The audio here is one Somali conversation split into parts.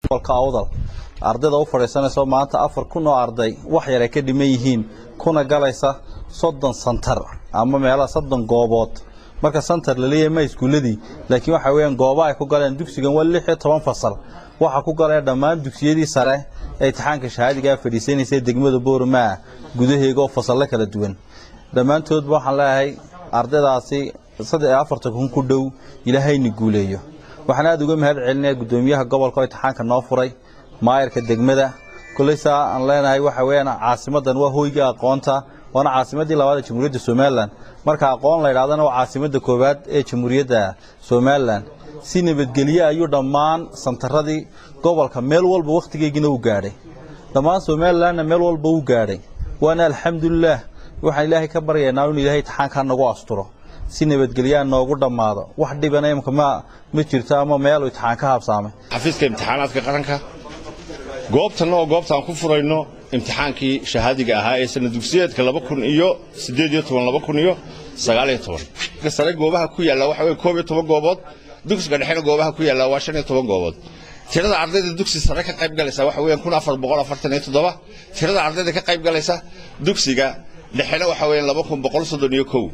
gobolka awdal ardayda u fadhiisanayso maanta afar kun oo arday wax yar ay ka dhiman yihiin kuna galaysa soddon santar ama meelaha soddon goobood marka santar laleeyahay ma iskuuladii laakiin waxa weeyaan gooba ay ku galeen dugsigan waa lix iyo toban fasal waxaa ku galaya dhammaan dugsiyadii sare ee imtixaanka shahaadigaa fadhiisanaysa degmada boormaa gudaheega oo fasallo kala duwan dhammaantoodba waxaan leeyahay ardaydaasi saddex iyo afartan kun ku dhow ilaahayna guuleeyo waxaan aada uga mahad celinaya guddoomiyaha gobolka oo imtixaanka noo furay maayarka degmada koleysaa aan leenahay waxa weeyaan caasimadan waa hoyga aqoonta waana caasimadii labaad ee jamhuuriyadda somalilan marka aqoon la yidhahdana waa caasimadda koowaad ee jamhuuriyadda somalilan si nabadgelye ayuu dhammaan santaradii gobolka meel walba wakhtigeygina u gaadhay dhammaan somalilanna meel walba u gaadhay waana alxamdulilaah waxaan ilaahay ka baryaynaa inuu ilaahay imtixaankaa nagu asturo si nabadgelyaa noogu dhammaado wax dhibana imka ma ma jirto ama meel imtixaan ka habsaamay xafiiska imtixaanaadka qaranka goobtanna oo goobtaan ku furayno imtixaankii shahaadiga ahaa ee sana dugsiyeedka laba kun iyo siddeed iyo toban laba kun iyo sagaal iyo toban sare goobaha ku yaalla waxa weye koob iyo toban goobood dugsiga dhexena goobaha ku yaalla waa shan iyo toban goobood tirada ardayda dugsi sare ka qayb galaysa waxa weeyaan kun afar boqol afartan iyo toddoba tirada ardayda ka qayb galaysa dugsiga dhexena waxa weeyaan laba kun boqol soddon iyo kow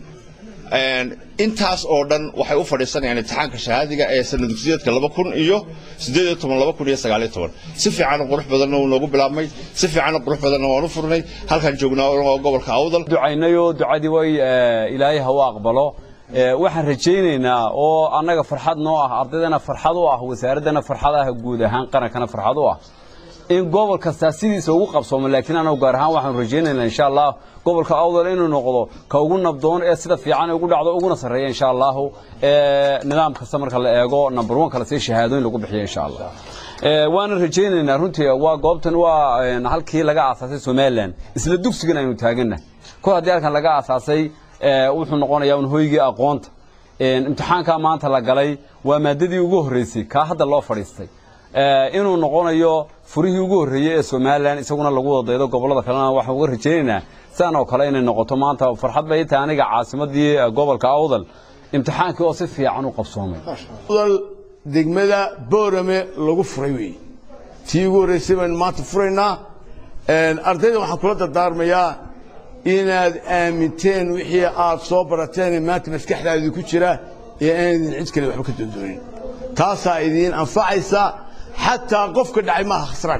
intaas oo dhan waxay u fadhiisanayaan imtixaanka shahaadiga ee sana dugsiyeedka laba kun iyo siddeed iyo toban laba kun iyo sagaal iyo toban si fiican qurux badanna wuu noogu bilaabmay si fiican qurux badanna waan u furnay halkaan joognaa oo gobolka awdal ducaynayoo ducadii way ilaahay ha u aqbalo waxaan rajaynaynaa oo annaga farxad noo ah ardaydana farxad u ah wasaaraddana farxad ah guud ahaan qarankana farxad u ah in gobol kastaa sidiisa ugu qabsoomo laakiin anagu gaar ahaan waxaanu rajaynaynaa insha allah gobolka awdal inuu noqdo ka ugu nabdoon ee sida fiican ugu dhacdo uguna sarreeya insha allahu nidaam kasta marka la eego number one kale si shahaadooyin lagu bixiyo insha allah waana rajaynaynaa runtii waa goobtan waa halkii laga aasaasay somalilan isla dugsigan aynu taagannahay kor haddii halkan laga aasaasay wuxuu noqonayaa un hoygii aqoonta imtixaankaa maanta la galay waa maadadii ugu horreysay kaa hadda loo fadhiistay inuu noqonayo furihii ugu horreeyey ee somalilan isaguna lagu wadaydo gobollada kalena waxaan uga rajaynaynaa sidan oo kale inay noqoto maanta farxad bay tahay aniga caasimadii gobolka awdal imtixaankii oo si fiican u qabsoomay degmada boorame lagu furay weeye tii ugu horreysay baynu maanta furaynaa ardayda waxaan kula dardaarmayaa inaad aaminteen wixii aad soo barateen maanta maskaxdaadii ku jira ee aanidin cid kale waxba ka doondoonin taasaa idiin anfacaysa xataa qofka dhacay maaha khasraan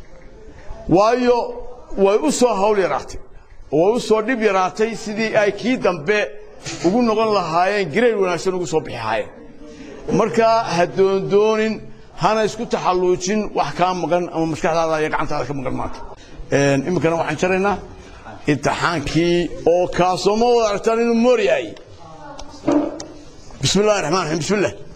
waayo way u soo hawl yaraatay way u soo dhib yaraatay sidii ay kii dambe ugu noqon lahaayeen gareyr wanaagsan ugu soo bixi lahaayeen markaa ha doondoonin hana isku taxalluujin wax kaa maqan ama maskaxdaada iyo gacantaada ka maqan maanta iminkana waxaan jaraynaa imtixaankii oo kaasoo ma wada aragtaan inuu moor yahay bismi illahi raxmaan raxiim bismi illah